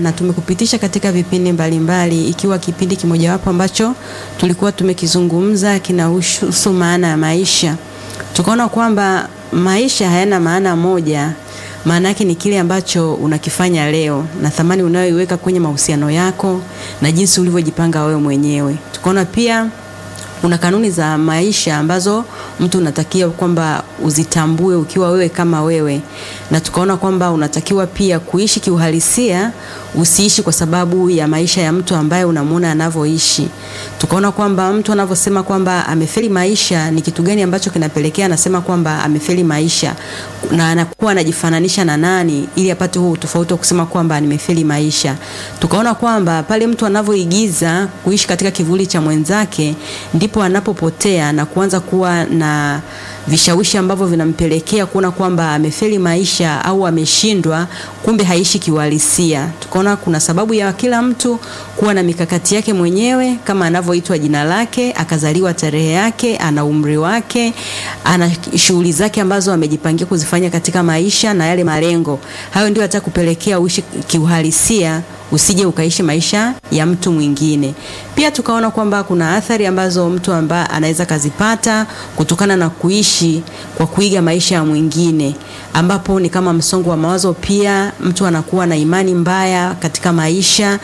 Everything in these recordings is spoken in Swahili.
na tumekupitisha katika vipindi mbalimbali mbali, ikiwa kipindi kimojawapo ambacho tulikuwa tumekizungumza kinahusu maana ya maisha. Tukaona kwamba maisha hayana maana moja, maana yake ni kile ambacho unakifanya leo na thamani unayoiweka kwenye mahusiano yako na jinsi ulivyojipanga wewe mwenyewe. Tukaona pia kuna kanuni za maisha ambazo mtu unatakiwa kwamba uzitambue ukiwa wewe kama wewe, na tukaona kwamba unatakiwa pia kuishi kiuhalisia, usiishi kwa sababu ya maisha ya mtu ambaye unamuona anavyoishi. Tukaona kwamba mtu anavyosema kwamba amefeli maisha, ni kitu gani ambacho kinapelekea anasema kwamba amefeli maisha, na anakuwa anajifananisha na nani ili apate huo tofauti wa kusema kwamba nimefeli maisha. Tukaona kwamba pale mtu anavyoigiza kuishi katika kivuli cha mwenzake ndipo anapopotea na kuanza kuwa na vishawishi ambavyo vinampelekea kuona kwamba amefeli maisha au ameshindwa, kumbe haishi kiuhalisia. Tukaona kuna sababu ya kila mtu kuwa na mikakati yake mwenyewe, kama anavyoitwa jina lake, akazaliwa tarehe yake, ana umri wake, ana shughuli zake ambazo amejipangia kuzifanya katika maisha na yale malengo hayo, ndio atakupelekea uishi kiuhalisia usije ukaishi maisha ya mtu mwingine. Pia tukaona kwamba kuna athari ambazo mtu ambaye anaweza kazipata kutokana na kuishi kwa kuiga maisha ya mwingine, ambapo ni kama msongo wa mawazo. Pia mtu anakuwa na imani mbaya katika maisha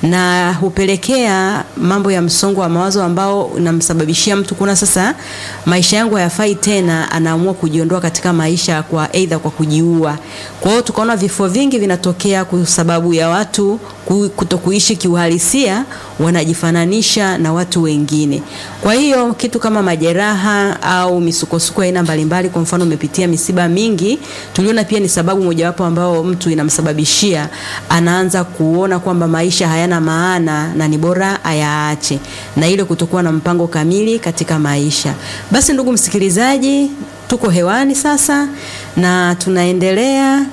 na hupelekea mambo ya msongo wa mawazo ambao unamsababishia mtu kuona sasa maisha yangu hayafai tena, anaamua kujiondoa katika maisha kwa aidha kwa kujiua. Kwa hiyo tukaona vifo vingi vinatokea kwa sababu ya watu kutokuishi kiuhalisia, wanajifananisha na watu wengine. Kwa hiyo kitu kama majeraha au misukosuko aina mbalimbali, kwa mfano umepitia misiba mingi, tuliona pia ni sababu mojawapo ambao mtu inamsababishia anaanza kuona kwamba maisha hayana maana na ni bora ayaache, na ile kutokuwa na mpango kamili katika maisha. Basi ndugu msikilizaji, tuko hewani sasa na tunaendelea.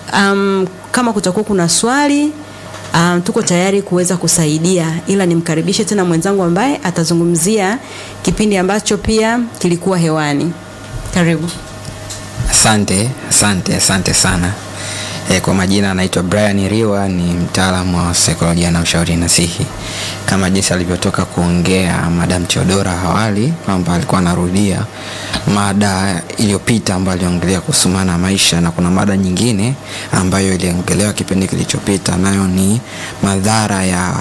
Um, kama kutakuwa kuna swali Um, tuko tayari kuweza kusaidia, ila nimkaribishe tena mwenzangu ambaye atazungumzia kipindi ambacho pia kilikuwa hewani. Karibu. Asante, asante, asante sana. E, kwa majina anaitwa Brian Riwa, ni mtaalamu wa saikolojia na ushauri nasihi. Kama jinsi alivyotoka kuongea Madam Chodora awali kwamba alikuwa anarudia mada iliyopita ambayo aliongelea kuhusu maana ya maisha, na kuna mada nyingine ambayo iliongelewa kipindi kilichopita, nayo ni madhara ya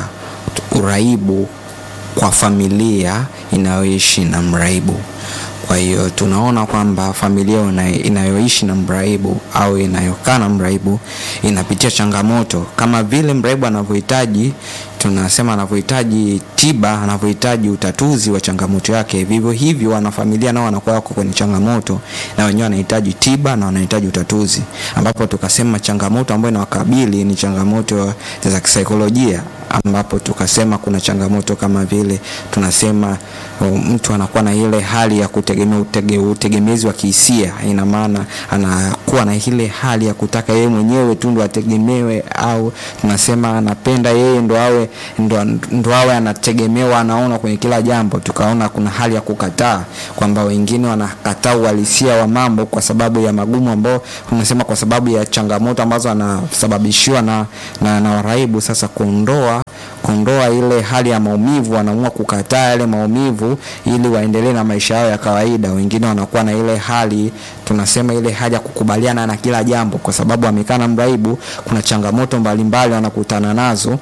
uraibu kwa familia inayoishi na mraibu. Kwa hiyo tunaona kwamba familia inayoishi na mraibu au inayokaa na mraibu inapitia changamoto kama vile mraibu anavyohitaji, tunasema anavyohitaji tiba, anavyohitaji utatuzi wa changamoto yake, vivyo hivyo wanafamilia nao wanakuwa wako kwenye changamoto na wenyewe wanahitaji tiba na wanahitaji utatuzi, ambapo tukasema changamoto ambayo inawakabili ni changamoto za kisaikolojia ambapo tukasema kuna changamoto kama vile tunasema mtu anakuwa na ile hali ya kutegemea utege, utegemezi wa kihisia. Ina maana anakuwa na ile hali ya kutaka yeye mwenyewe tu ndo ategemewe, au tunasema anapenda yeye ndo awe ndo, ndo awe anategemewa, anaona kwenye kila jambo. Tukaona kuna hali ya kukataa kwamba wengine wanakataa uhalisia wa mambo kwa sababu ya magumu ambao tunasema kwa sababu ya changamoto ambazo anasababishiwa na, na, na waraibu. Sasa kuondoa kuondoa ile hali ya maumivu, wanaamua kukataa yale maumivu ili waendelee na maisha yao ya kawaida. Wengine wanakuwa na ile hali tunasema ile hali ya kukubaliana na kila jambo, kwa sababu amekaa na mraibu, kuna changamoto mbalimbali wanakutana nazo.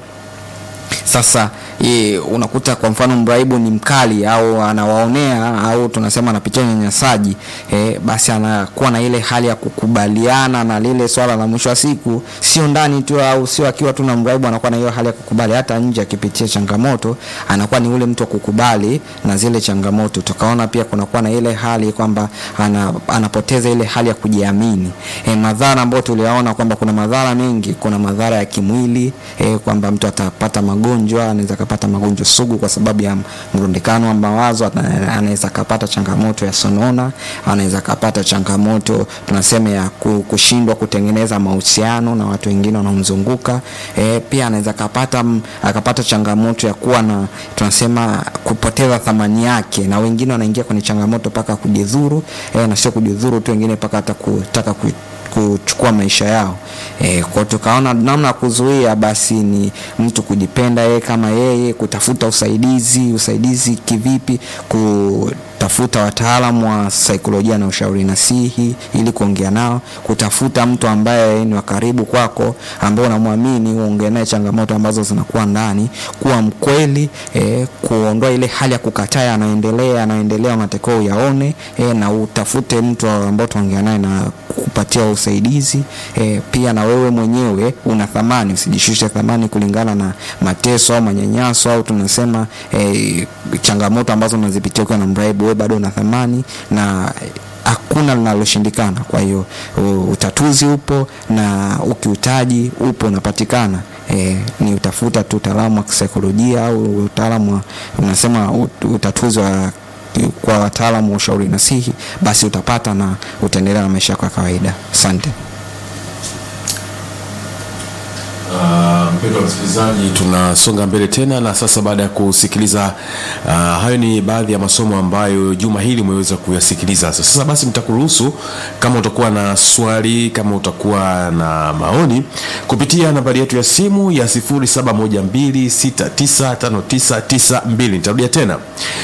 Sasa ye, unakuta kwa mfano mraibu ni mkali au anawaonea au tunasema anapitia unyanyasaji eh, basi anakuwa na ile hali ya kukubaliana na lile swala la mwisho wa siku, sio ndani tu au sio akiwa tu na mraibu, anakuwa na hiyo hali ya kukubali, hata nje akipitia changamoto anakuwa ni ule mtu wa kukubali na zile changamoto. Tukaona pia kunakuwa na ile hali kwamba ana, anapoteza ile hali ya kujiamini. Eh, madhara ambayo tuliyaona kwamba kuna madhara mengi, kuna madhara ya kimwili eh, kwamba mtu atapata magonjwa, anaweza kapata magonjwa sugu kwa sababu ya mrundikano wa mawazo. Anaweza kapata changamoto ya sonona, anaweza kapata changamoto tunasema ya kushindwa kutengeneza mahusiano na watu wengine wanaomzunguka. E, pia anaweza kapata akapata changamoto ya kuwa na tunasema kupoteza thamani yake, na wengine wanaingia kwenye changamoto mpaka kujidhuru. E, na sio kujidhuru tu, wengine mpaka hata kutaka kuchukua maisha yao. E, kwa tukaona namna ya kuzuia basi ni mtu kujipenda yeye kama yeye, kutafuta usaidizi. Usaidizi kivipi? Kutafuta wataalamu wa saikolojia na ushauri nasihi ili kuongea nao, kutafuta mtu ambaye ni wa karibu kwako, ambaye unamwamini, uongee naye changamoto ambazo zinakuwa ndani, kuwa mkweli e, kuondoa ile hali ya kukataa anaendelea anaendelea, matokeo yaone e, na utafute mtu ambao tuongea naye na kupatia usaidizi e, pia na wewe mwenyewe una thamani, usijishushe thamani kulingana na mateso au manyanyaso au tunasema e, changamoto ambazo unazipitia ukiwa na mraibu. Wewe bado una thamani na hakuna linaloshindikana. Kwa hiyo utatuzi upo na ukiutaji upo unapatikana. E, ni utafuta tu utaalamu wa kisaikolojia au utaalamu wa unasema utatuzi wa kwa wataalamu wa ushauri nasihi, basi utapata na utaendelea na maisha yako ya kawaida. Asante. Uh, mpendwa msikilizaji, tunasonga mbele tena na sasa, baada ya kusikiliza uh, hayo ni baadhi ya masomo ambayo juma hili umeweza kuyasikiliza. Sasa basi, nitakuruhusu kama utakuwa na swali, kama utakuwa na maoni, kupitia nambari yetu ya simu ya 0712695992. Nitarudia tena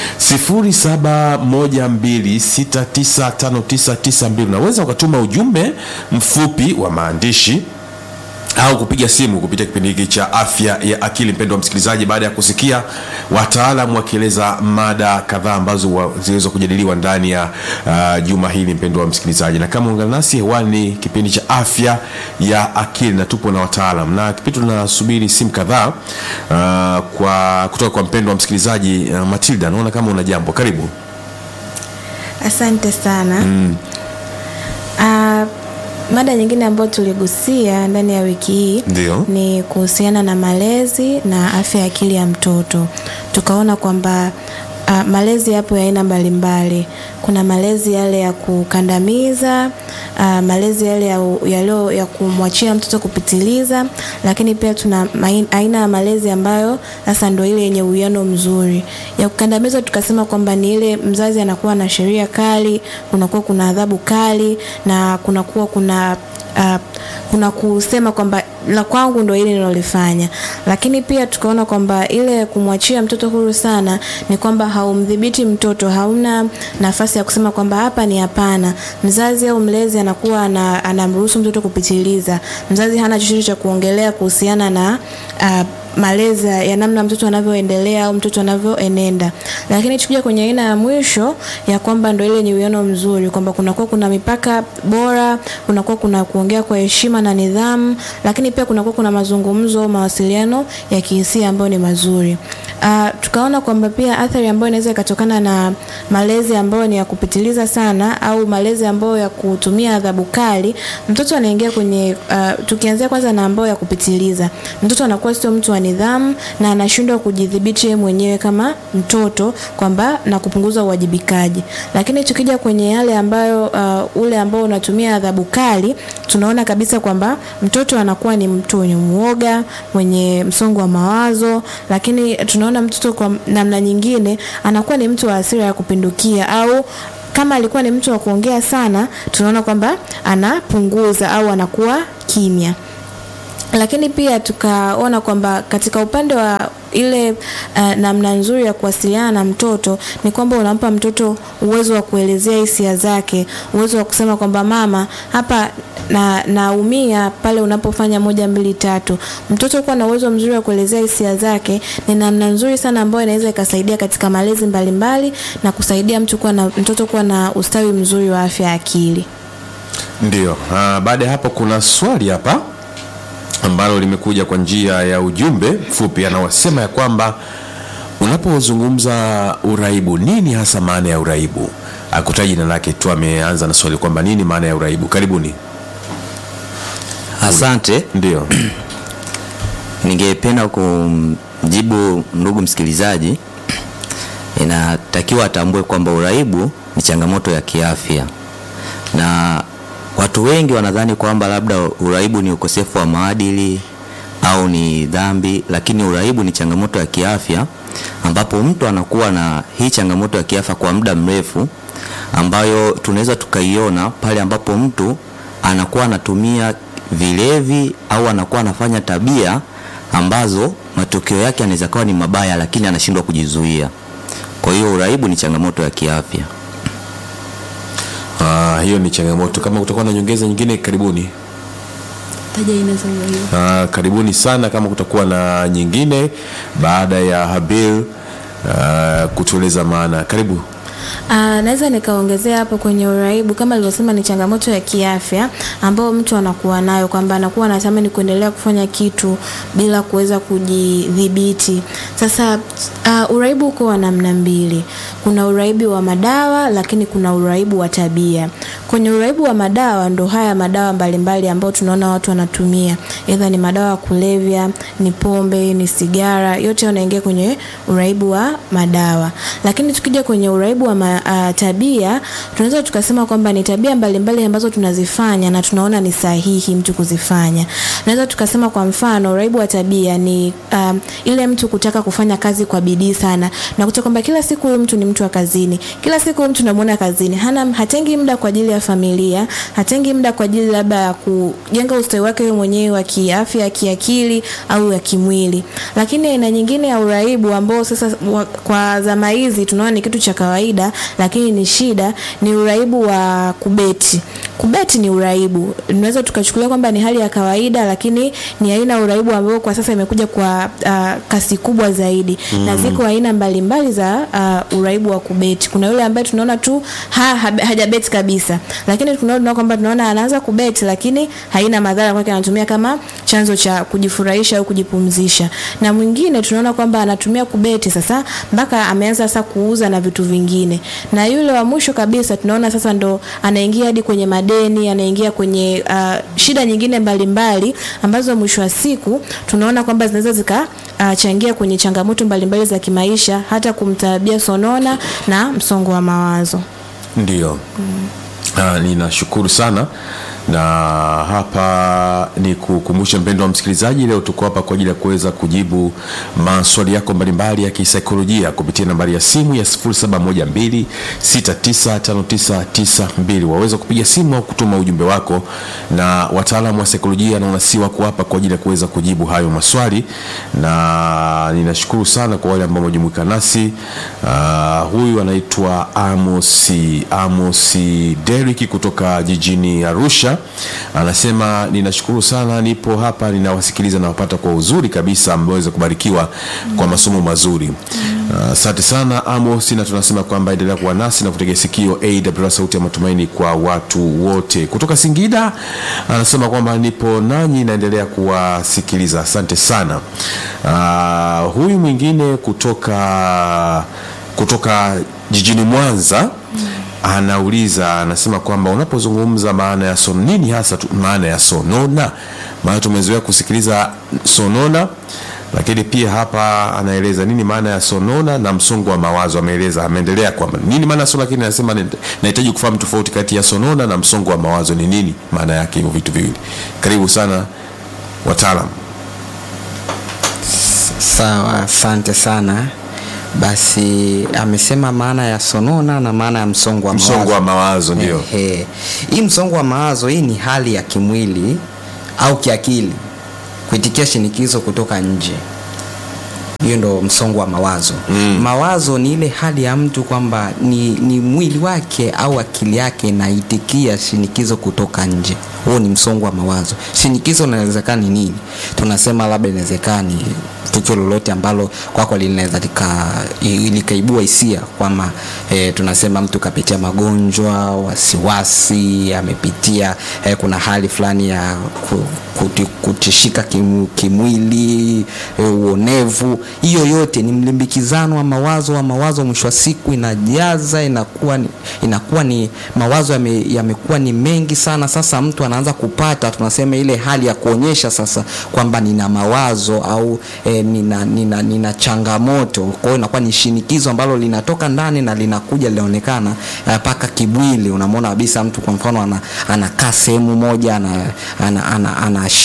0712695992. Unaweza ukatuma ujumbe mfupi wa maandishi au kupiga simu kupitia kipindi hiki cha afya ya akili. Mpendwa msikilizaji, baada ya kusikia wataalamu wakieleza mada kadhaa ambazo ziliweza kujadiliwa ndani ya uh, juma hili, mpendwa msikilizaji, na kama ungana nasi hewani, kipindi cha afya ya akili na tupo na wataalam na kipindi tunasubiri simu kadhaa uh, kwa kutoka kwa mpendwa msikilizaji uh, Matilda, naona kama una jambo, karibu. Asante sana mm. uh, Mada nyingine ambayo tuligusia ndani ya wiki hii Ndio. ni kuhusiana na malezi na afya ya akili ya mtoto. Tukaona kwamba uh, malezi yapo ya aina mbalimbali. Kuna malezi yale ya kukandamiza, uh, malezi yale ya, ya, leo, ya kumwachia mtoto kupitiliza, lakini pia tuna main, aina ya malezi ambayo sasa ndio ile yenye uwiano mzuri. Ya kukandamiza tukasema kwamba ni ile mzazi anakuwa na sheria kali, kunakuwa kuna adhabu kali na kunakuwa kuna uh, kuna kusema kwamba la kwangu ndo ile nilolifanya, lakini pia tukaona kwamba ile kumwachia mtoto huru sana ni kwamba haumdhibiti mtoto, hauna nafasi ya kusema kwamba hapa ni hapana. Mzazi au mlezi anakuwa anamruhusu mtoto kupitiliza. Mzazi hana chochote cha kuongelea kuhusiana na uh, malezi ya namna mtoto anavyoendelea au mtoto anavyoenenda. Lakini tukija kwenye aina ya mwisho ya kwamba ndio ile yenye uwiano mzuri, kwamba kunakuwa kuna mipaka bora, kunakuwa kuna kuongea kwa heshima na nidhamu, lakini pia kunakuwa kuna mazungumzo, mawasiliano ya kihisia ambayo ni mazuri. Uh, tukaona kwamba pia athari ambayo inaweza ikatokana na malezi ambayo ni ya kupitiliza sana au malezi ambayo ya kutumia adhabu kali, mtoto anaingia kwenye uh, tukianzia kwanza na ambayo ya kupitiliza, mtoto anakuwa sio mtu wa nidhamu na anashindwa kujidhibiti yeye mwenyewe kama mtoto kwamba na kupunguza uwajibikaji. Lakini tukija kwenye yale ambayo uh, ule ambao unatumia adhabu kali, tunaona kabisa kwamba mtoto anakuwa ni mtu mwenye muoga, mwenye msongo wa mawazo, lakini tunaona mtoto kwa namna nyingine anakuwa ni mtu wa hasira ya kupindukia au kama alikuwa ni mtu wa kuongea sana, tunaona kwamba anapunguza au anakuwa kimya lakini pia tukaona kwamba katika upande wa ile uh, namna nzuri ya kuwasiliana na mtoto ni kwamba unampa mtoto uwezo wa kuelezea hisia zake, uwezo wa kusema kwamba mama, hapa na naumia pale unapofanya moja mbili tatu. Mtoto kuwa na uwezo mzuri wa kuelezea hisia zake ni namna nzuri sana ambayo inaweza ikasaidia katika malezi mbalimbali na kusaidia mtu kuwa na mtoto kuwa na ustawi mzuri wa afya ya akili. Ndio. Uh, baada ya hapo kuna swali hapa ambalo limekuja kwa njia ya ujumbe mfupi, anaosema ya kwamba unapozungumza uraibu, nini hasa maana ya uraibu? Akutaji jina lake tu, ameanza na swali kwamba nini maana ya uraibu. Karibuni. Asante. Ndio. Ningependa kumjibu ndugu msikilizaji, inatakiwa atambue kwamba uraibu ni changamoto ya kiafya, na watu wengi wanadhani kwamba labda uraibu ni ukosefu wa maadili au ni dhambi, lakini uraibu ni changamoto ya kiafya ambapo mtu anakuwa na hii changamoto ya kiafya kwa muda mrefu, ambayo tunaweza tukaiona pale ambapo mtu anakuwa anatumia vilevi au anakuwa anafanya tabia ambazo matokeo yake anaweza kawa ni mabaya, lakini anashindwa kujizuia. Kwa hiyo uraibu ni changamoto ya kiafya. Ah, hiyo ni changamoto. Kama kutakuwa na nyongeza nyingine, karibuni. Taja aina za uraibu. Ah, karibuni sana kama kutakuwa na nyingine baada ya Habil ah, kutueleza maana. Karibu. Ah, naweza nikaongezea hapo kwenye uraibu kama alivyosema ni changamoto ya kiafya ambayo mtu anakuwa nayo kwamba anakuwa anatamani kuendelea kufanya kitu bila kuweza kujidhibiti. Sasa uh, uraibu uko wa namna mbili. Kuna uraibu wa madawa lakini kuna uraibu wa tabia. Kwenye uraibu wa madawa ndo haya madawa mbalimbali ambayo tunaona watu wanatumia. Aidha ni madawa ya kulevya, ni pombe, ni sigara, yote yanaingia kwenye uraibu wa madawa. Lakini tukija kwenye uraibu wa ma, uh, tabia tunaweza tukasema kwamba ni tabia mbalimbali ambazo tunazifanya na tunaona ni sahihi mtu kuzifanya. Tunaweza tukasema kwa mfano uraibu wa tabia ni um, ile mtu kutaka kufanya kazi kwa bidii sana na kuta kwamba kila siku huyu mtu ni mtu wa kazini, kila siku huyu mtu namuona kazini, hana hatengi muda kwa ajili ya familia, hatengi muda kwa ajili labda ya kujenga ustawi wake yeye mwenyewe wa kiafya, kiakili au ya kimwili. Lakini aina nyingine ya uraibu ambao sasa wa, kwa zama hizi tunaona ni kitu cha kawaida, lakini ni shida, ni uraibu wa kubeti. Kubeti ni uraibu, tunaweza tukachukulia kwamba ni hali ya kawaida, lakini ni aina ya uraibu ambayo kwa sasa imekuja kwa uh, kasi kubwa zaidi mm. na ziko aina mbalimbali za uh, uraibu wa kubeti. Kuna yule ambaye tunaona tu ha, ha, hajabeti kabisa, lakini tunaona kwamba tunaona anaanza kubeti, lakini haina madhara kwake, anatumia kama chanzo cha kujifurahisha au kujipumzisha. Na mwingine tunaona kwamba anatumia kubeti sasa mpaka ameanza sasa kuuza na vitu vingine, na yule wa mwisho kabisa tunaona sasa ndo anaingia hadi kwenye madeni, anaingia kwenye uh, shida nyingine mbalimbali mbali, ambazo mwisho wa siku tunaona kwamba zinaweza zikachangia uh, kwenye changamoto mbalimbali za kimaisha, hata kumtabia sonona na msongo wa mawazo. Ndio. Ah, ninashukuru sana na hapa ni kukumbusha mpendo wa msikilizaji, leo tuko hapa kwa ajili ya kuweza kujibu maswali yako mbalimbali ya kisaikolojia kupitia nambari ya simu ya 0712695992. Waweza kupiga simu au kutuma ujumbe wako, na wataalamu wa saikolojia na wanasi wako hapa kwa ajili ya kuweza kujibu hayo maswali, na ninashukuru sana kwa wale ambao wamejumuika nasi. Ah, huyu anaitwa Amosi Amosi Deriki kutoka jijini Arusha anasema ninashukuru sana, nipo hapa ninawasikiliza, nawapata kwa uzuri kabisa, mmeweza kubarikiwa kwa masomo mazuri. Asante sana Amos, na tunasema kwamba endelea kuwa nasi na kutegea sikio AWR sauti ya matumaini kwa watu wote. Kutoka Singida anasema kwamba nipo nanyi, naendelea kuwasikiliza. Asante sana. Ah, huyu mwingine kutoka kutoka jijini Mwanza anauliza anasema kwamba unapozungumza maana ya son nini hasa tu, maana ya sonona maana tumezoea kusikiliza sonona lakini pia hapa anaeleza nini maana ya sonona na msongo wa mawazo ameeleza ameendelea kwamba nini maana ya sonona lakini anasema ni- nahitaji kufahamu tofauti kati ya sonona na msongo wa mawazo ni nini maana yake hivyo vitu viwili karibu sana wataalam Sawa, asante sana. Basi amesema maana ya sonona na maana ya msongo wa mawazo. msongo wa mawazo ndio Ehe. Hii msongo wa mawazo hii ni hali ya kimwili au kiakili kuitikia shinikizo kutoka nje. Hiyo ndo msongo wa mawazo. Mm. Mawazo ni ile hali ya mtu kwamba ni, ni mwili wake au akili yake inaitikia shinikizo kutoka nje. Huo ni msongo wa mawazo. Shinikizo inawezekana ni nini? Tunasema labda inawezekana ni tukio lolote ambalo kwako linaweza lika- i- likaibua hisia kwamba e, tunasema mtu kapitia magonjwa, wasiwasi, amepitia e, kuna hali fulani ya ku- kuti- kutishika kim, kimwili e, uonevu. Hiyo yote ni mlimbikizano wa mawazo wa mawazo, mwisho wa siku inajaza, inakuwa ni, inakuwa ni mawazo yame- yamekuwa ni mengi sana. Sasa mtu anaanza kupata tunasema ile hali ya kuonyesha sasa kwamba nina mawazo au e, nina, nina, nina changamoto. Kwa hiyo inakuwa ni shinikizo ambalo linatoka ndani na linakuja linaonekana mpaka kimwili. Unamwona kabisa mtu kwa mfano ana, anakaa sehemu moja ana, ana, ana, anashindwa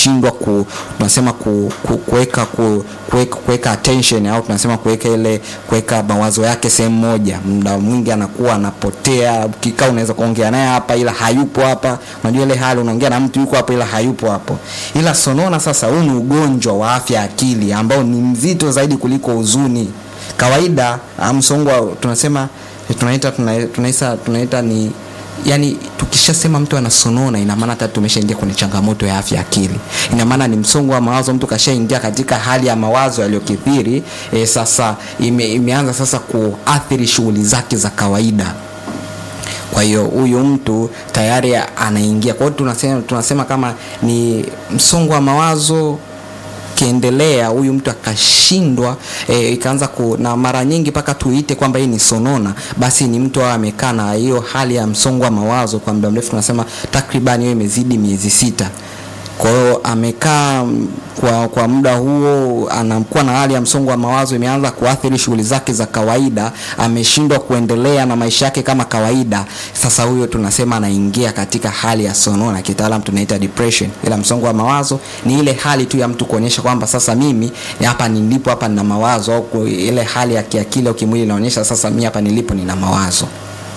ku, tunasema ku, ku, kuweka ku, kuweka, kuweka attention au tunasema kuweka ile kuweka mawazo yake sehemu moja. Muda mwingi anakuwa anapotea, ukikaa unaweza kuongea naye hapa ila hayupo hapa. Unajua ile hali unaongea na mtu yuko hapo ila hayupo hapo. Ila sonona sasa, huu ni ugonjwa wa afya ya akili ambao ni mzito zaidi kuliko huzuni. Kawaida ah, msongo wa- tunasema tunaita tuna- tunaita tunaita ni yani tukishasema mtu anasonona ina maana hata tumeshaingia kwenye changamoto ya afya ya akili ina maana ni msongo wa mawazo mtu kashaingia katika hali ya mawazo yaliyokithiri e, sasa ime, imeanza sasa kuathiri shughuli zake za kawaida kwa hiyo huyu mtu tayari anaingia kwa hiyo tunasema, tunasema kama ni msongo wa mawazo kiendelea huyu mtu akashindwa e, ikaanza ku, na mara nyingi mpaka tuite kwamba hii ni sonona, basi ni mtu awe amekaa na hiyo hali ya msongo wa mawazo kwa muda mrefu, tunasema takriban hiyo imezidi miezi sita. Kwa hiyo amekaa mm, kwa, kwa muda huo anakuwa na hali ya msongo wa mawazo, imeanza kuathiri shughuli zake za kawaida, ameshindwa kuendelea na maisha yake kama kawaida. Sasa huyo tunasema anaingia katika hali ya sonona, kitaalam tunaita depression. Ila msongo wa mawazo ni ile hali tu ya mtu kuonyesha kwamba sasa mimi hapa nilipo, hapa nina mawazo, au ku- ile hali ya kiakili au kimwili inaonyesha sasa mimi hapa nilipo nina mawazo.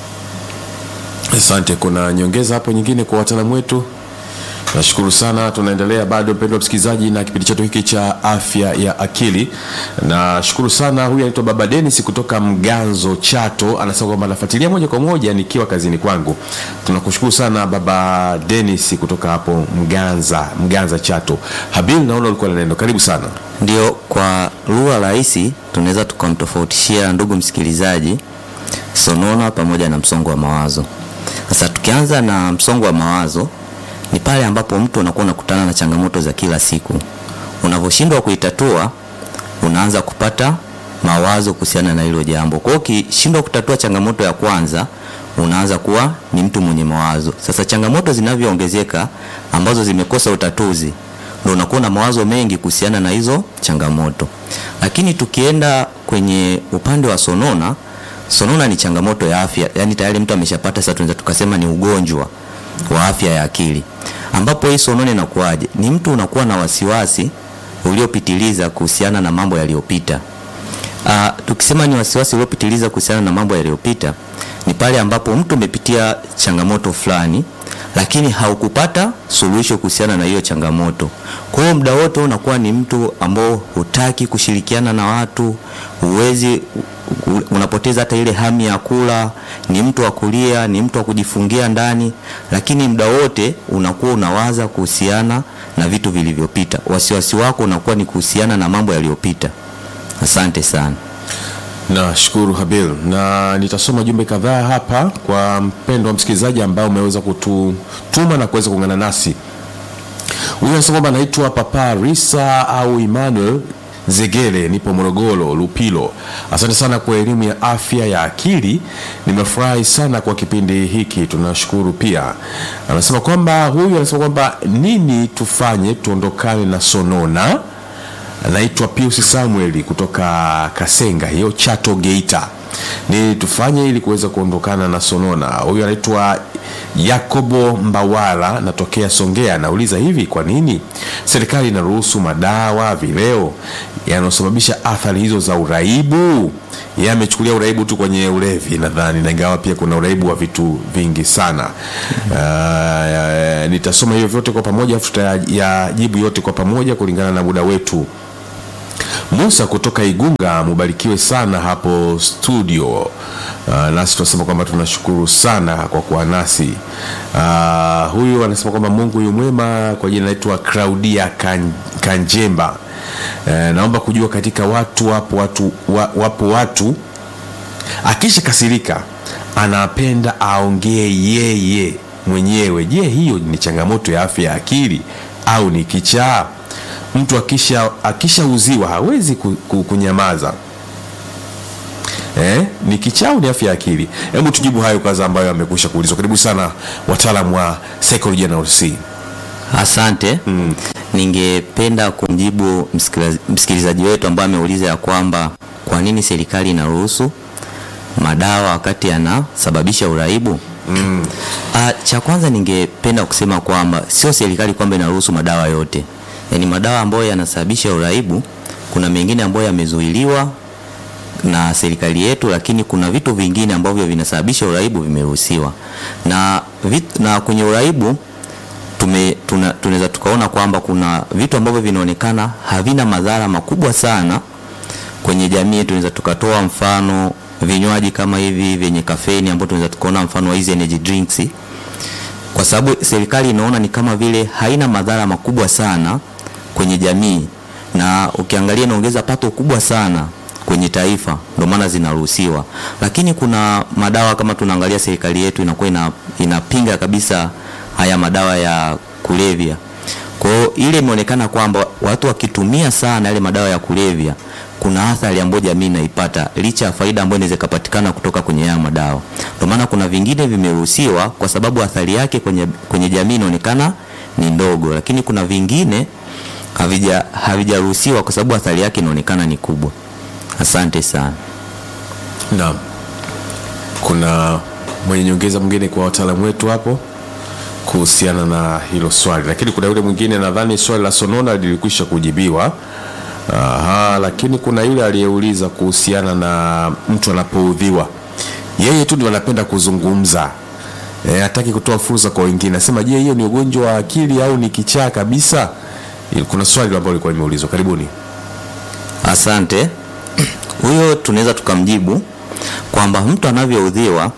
Asante. Kuna nyongeza hapo nyingine kwa wataalamu wetu? Nashukuru sana. Tunaendelea bado, mpendwa msikilizaji, na kipindi chetu hiki cha afya ya akili. Nashukuru sana. Huyu anaitwa Baba Dennis kutoka Mganzo, Chato, anasema kwamba anafuatilia moja kwa moja nikiwa kazini kwangu. Tunakushukuru sana Baba Dennis kutoka hapo Mganza, Mganza, Chato. Habil, naona ulikuwa na neno, karibu sana. Ndio, kwa lugha rahisi tunaweza tukamtofautishia ndugu msikilizaji sonona pamoja na msongo wa mawazo. Sasa tukianza na msongo wa mawazo, ni pale ambapo mtu unakuwa unakutana na changamoto za kila siku, unavyoshindwa kuitatua unaanza kupata mawazo kuhusiana na hilo jambo. Kwa hiyo ukishindwa kutatua changamoto ya kwanza, unaanza kuwa ni mtu mwenye mawazo. Sasa changamoto zinavyoongezeka ambazo zimekosa utatuzi, ndio unakuwa na mawazo mengi kuhusiana na hizo changamoto. Lakini tukienda kwenye upande wa sonona, sonona ni changamoto ya afya, yani tayari mtu ameshapata, sasa tunaweza tukasema ni ugonjwa wa afya ya akili, ambapo hii sonona inakuwaje? Ni mtu unakuwa na wasiwasi uliopitiliza kuhusiana na mambo yaliyopita. Uh, tukisema ni wasiwasi uliopitiliza kuhusiana na mambo yaliyopita ni pale ambapo mtu umepitia changamoto fulani lakini haukupata suluhisho kuhusiana na hiyo changamoto. Kwa hiyo muda wote unakuwa ni mtu ambao hutaki kushirikiana na watu, huwezi u- unapoteza hata ile hamu ya kula, ni mtu wa kulia, ni mtu wa kujifungia ndani, lakini muda wote unakuwa unawaza kuhusiana na vitu vilivyopita. Wasiwasi wako unakuwa ni kuhusiana na mambo yaliyopita. Asante sana. Nashukuru Habil, na nitasoma jumbe kadhaa hapa kwa mpendo wa msikilizaji ambao umeweza kututuma na kuweza kuungana nasi. Huyu anasema kwamba anaitwa Papa Risa au Emmanuel Zegele, nipo Morogoro Lupilo. Asante sana kwa elimu ya afya ya akili, nimefurahi sana kwa kipindi hiki, tunashukuru pia. Anasema kwamba huyu anasema kwamba nini tufanye tuondokane na sonona anaitwa Pius Samuel kutoka Kasenga hiyo Chato Geita. Ni tufanye ili kuweza kuondokana na sonona. Huyu anaitwa Yakobo Mbawala natokea Songea, anauliza hivi, kwa nini serikali inaruhusu madawa vileo yanayosababisha athari hizo za uraibu? Yeye amechukulia uraibu tu kwenye ulevi nadhani, na ingawa pia kuna uraibu wa vitu vingi sana. Uh, nitasoma hivyo vyote kwa pamoja, afu tutayajibu yote kwa pamoja kulingana na muda wetu. Musa kutoka Igunga, mubarikiwe sana hapo studio. Uh, nasi tunasema kwamba tunashukuru sana kwa kuwa nasi. Uh, huyu anasema kwamba Mungu yu mwema. Kwa jina naitwa Claudia kan, Kanjemba. Uh, naomba kujua katika watu wapo watu, wa, wapo watu akisha kasirika anapenda aongee yeye mwenyewe. Je, hiyo ni changamoto ya afya ya akili au ni kichaa? Mtu akisha akishauziwa hawezi ku, ku, kunyamaza eh? Ni kichaa au ni afya ya akili? Hebu tujibu hayo kwanza, ambayo amekwisha kuulizwa. Karibu sana wataalamu wa psychology na OC. Asante. Mm. Ningependa kumjibu msikilizaji- msikilizaji wetu ambaye ameuliza ya kwamba kwa nini serikali inaruhusu madawa wakati yanasababisha uraibu. Mm. Uh, cha kwanza ningependa kusema kwamba sio serikali kwamba inaruhusu madawa yote. yani madawa ambayo yanasababisha uraibu, kuna mengine ambayo yamezuiliwa na serikali yetu, lakini kuna vitu vingine ambavyo vinasababisha uraibu vimeruhusiwa na, vit, na kwenye uraibu tume, tuna, tunaweza tukaona kwamba kuna vitu ambavyo vinaonekana havina madhara makubwa sana kwenye jamii. Tunaweza tukatoa mfano vinywaji kama hivi vyenye kafeini ambao tunaweza tukaona mfano wa hizi energy drinks, kwa sababu serikali inaona ni kama vile haina madhara makubwa sana kwenye jamii, na ukiangalia inaongeza pato kubwa sana kwenye taifa, ndio maana zinaruhusiwa. Lakini kuna madawa kama tunaangalia, serikali yetu inakuwa ina, inapinga kabisa haya madawa ya kulevya. Kwa hiyo ile imeonekana kwamba watu wakitumia sana yale madawa ya kulevya kuna athari ambayo jamii inaipata licha ya faida ambayo inaweza kupatikana kutoka kwenye haya madawa. Ndio maana kuna vingine vimeruhusiwa kwa sababu athari yake kwenye, kwenye jamii inaonekana ni ndogo, lakini kuna vingine havija havijaruhusiwa kwa sababu athari yake inaonekana ni kubwa. Asante sana. Naam, kuna mwenye nyongeza mwingine kwa wataalamu wetu hapo kuhusiana na hilo swali, lakini kuna yule mwingine, nadhani swali la sonona lilikwisha kujibiwa. Aha, lakini kuna yule aliyeuliza kuhusiana na mtu anapoudhiwa, yeye tu ndio anapenda kuzungumza e, hataki kutoa fursa kwa wengine. Nasema, je, hiyo ni ugonjwa wa akili au ni kichaa kabisa? Kuna swali ambalo lilikuwa limeulizwa. Karibuni. Asante. Huyo tunaweza tukamjibu kwamba mtu anavyoudhiwa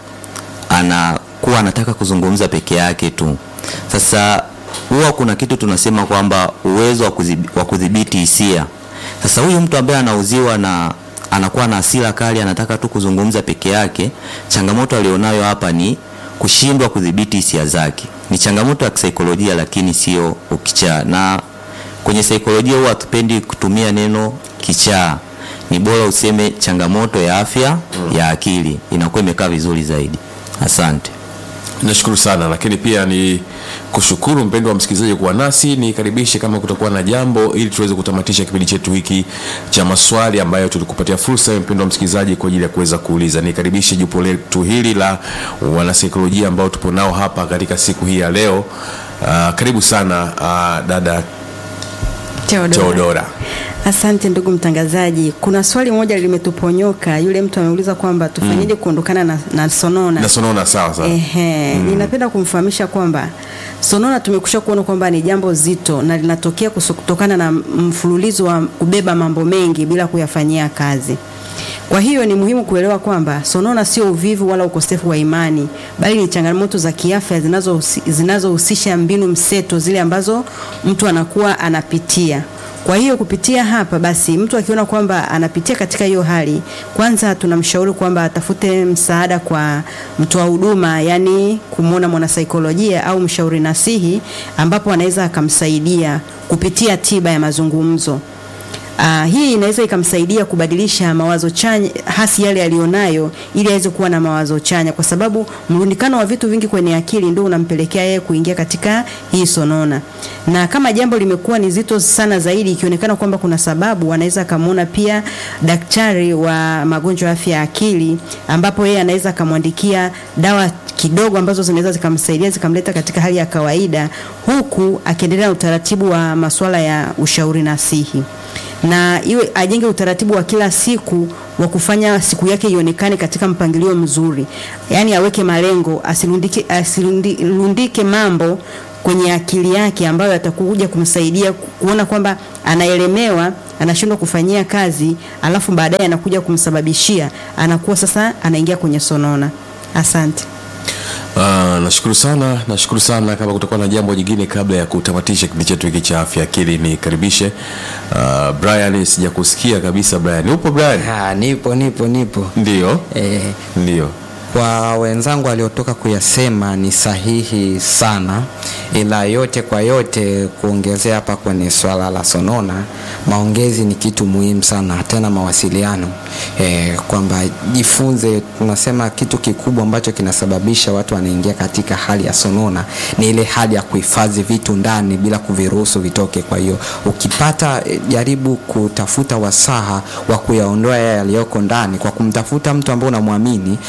anakuwa anataka kuzungumza peke yake tu. Sasa huwa kuna kitu tunasema kwamba uwezo wa kudhib- wa kudhibiti hisia. Sasa huyu mtu ambaye anauziwa na anakuwa na hasira kali, anataka tu kuzungumza peke yake, changamoto alionayo hapa ni kushindwa kudhibiti hisia zake. Ni changamoto ya kisaikolojia, lakini sio ukichaa. Na kwenye saikolojia huwa hatupendi kutumia neno kichaa, ni bora useme changamoto ya afya ya akili, inakuwa imekaa vizuri zaidi. Asante. Nashukuru sana, lakini pia ni kushukuru mpendo wa msikilizaji kuwa nasi. Nikaribishe kama kutakuwa na jambo, ili tuweze kutamatisha kipindi chetu hiki cha maswali ambayo tulikupatia fursa ya mpendo wa msikilizaji kwa ajili ya kuweza kuuliza. Nikaribishe jopo letu hili la wanasaikolojia ambao tupo nao hapa katika siku hii ya leo. Uh, karibu sana uh, dada Theodora. Teodora. Asante ndugu mtangazaji. Kuna swali moja limetuponyoka. Yule mtu ameuliza kwamba tufanyeje kuondokana na, na sonona. Na sonona, sawa sawa. Ehe, ninapenda kumfahamisha kwamba sonona tumekusha kuona kwamba ni jambo zito na linatokea kuso- kutokana na mfululizo wa kubeba mambo mengi bila kuyafanyia kazi. Kwa hiyo ni muhimu kuelewa kwamba sonona sio uvivu wala ukosefu wa imani, bali ni changamoto za kiafya zinazohusi- zinazohusisha mbinu mseto zile ambazo mtu anakuwa anapitia. Kwa hiyo kupitia hapa basi, mtu akiona kwamba anapitia katika hiyo hali, kwanza tunamshauri kwamba atafute msaada kwa mtoa huduma, yani kumwona mwanasaikolojia au mshauri nasihi, ambapo anaweza akamsaidia kupitia tiba ya mazungumzo. Uh, hii inaweza ikamsaidia kubadilisha mawazo chanya hasi yale aliyonayo ili aweze kuwa na mawazo chanya, kwa sababu mrundikano wa vitu vingi kwenye akili ndio unampelekea yeye kuingia katika hii sonona. Na kama jambo limekuwa ni zito sana zaidi, ikionekana kwamba kuna sababu, anaweza akamwona pia daktari wa magonjwa ya afya ya akili, ambapo yeye anaweza akamwandikia dawa kidogo ambazo zinaweza zikamsaidia zikamleta katika hali ya kawaida, huku akiendelea na utaratibu wa masuala ya ushauri nasihi na iwe ajenge utaratibu wa kila siku wa kufanya siku yake ionekane katika mpangilio mzuri, yaani aweke malengo, asirundike, asirundike mambo kwenye akili yake ambayo atakuja kumsaidia ku- kuona kwamba anaelemewa, anashindwa kufanyia kazi, alafu baadaye anakuja kumsababishia, anakuwa sasa anaingia kwenye sonona. Asante. Uh, nashukuru sana, nashukuru sana. Kama kutakuwa na jambo jingine kabla ya kutamatisha kipindi chetu hiki cha afya akili, nikaribishe uh, Brian. Sijakusikia kabisa Brian, upo Brian? Ha, nipo nipo nipo. Ndio, Eh, ndio. kwa wenzangu waliotoka kuyasema ni sahihi sana, ila yote kwa yote kuongezea hapa kwenye swala la sonona, maongezi ni kitu muhimu sana, tena mawasiliano e, kwamba jifunze. Tunasema kitu kikubwa ambacho kinasababisha watu wanaingia katika hali ya sonona ni ile hali ya kuhifadhi vitu ndani bila kuviruhusu vitoke. Kwa hiyo ukipata, eh, jaribu kutafuta wasaha wa kuyaondoa yale yaliyoko ndani kwa kumtafuta mtu ambaye unamwamini ambaye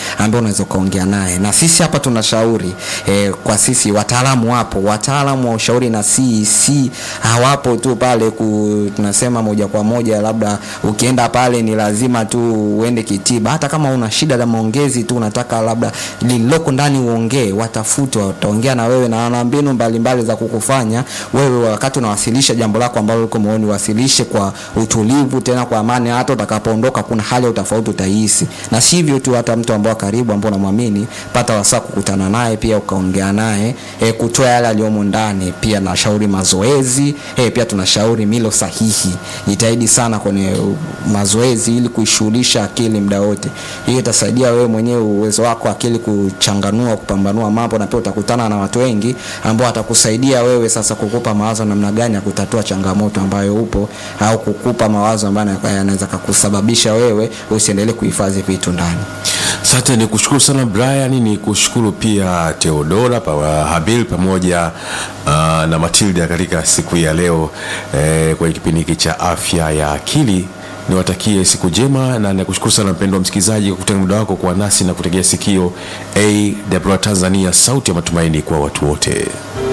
unaweza ukaongea naye na sisi hapa tunashauri eh, kwa sisi wataalamu wapo wataalamu wa ushauri na si si hawapo tu pale ku, tunasema moja kwa moja labda ukienda pale ni lazima tu uende kitiba hata kama una shida la maongezi tu unataka labda lililoko ndani uongee watafute wataongea na wewe na wana mbinu mbalimbali za kukufanya wewe wakati unawasilisha jambo lako ambalo liko moyoni wasilishe kwa utulivu tena kwa amani hata utakapoondoka kuna hali ya utofauti utahisi na sivyo tu hata mtu ambao karibu ambao unamwamini pata wasaa kukutana naye pia ukaongea naye e, kutoa yale aliyomo ndani pia nashauri mazoezi e, pia tunashauri milo sahihi jitahidi sana kwenye uh, mazoezi ili kuishughulisha akili muda wote hiyo itasaidia wewe mwenyewe uwezo wako wa akili kuchanganua kupambanua mambo na pia utakutana na watu wengi ambao watakusaidia wewe sasa kukupa mawazo namna gani ya kutatua changamoto ambayo upo au kukupa mawazo ambayo yanaweza kakusababisha wewe usiendelee kuhifadhi vitu ndani Asante, ni kushukuru sana Brian, ni kushukuru pia Theodora pa, Habil pamoja uh, na Matilda katika siku hii ya leo eh, kwenye kipindi hiki cha afya ya akili. Niwatakie siku njema na nakushukuru sana mpendwa msikilizaji kwa kutenga muda wako kuwa nasi na kutegea sikio AWR Tanzania, sauti ya matumaini kwa watu wote.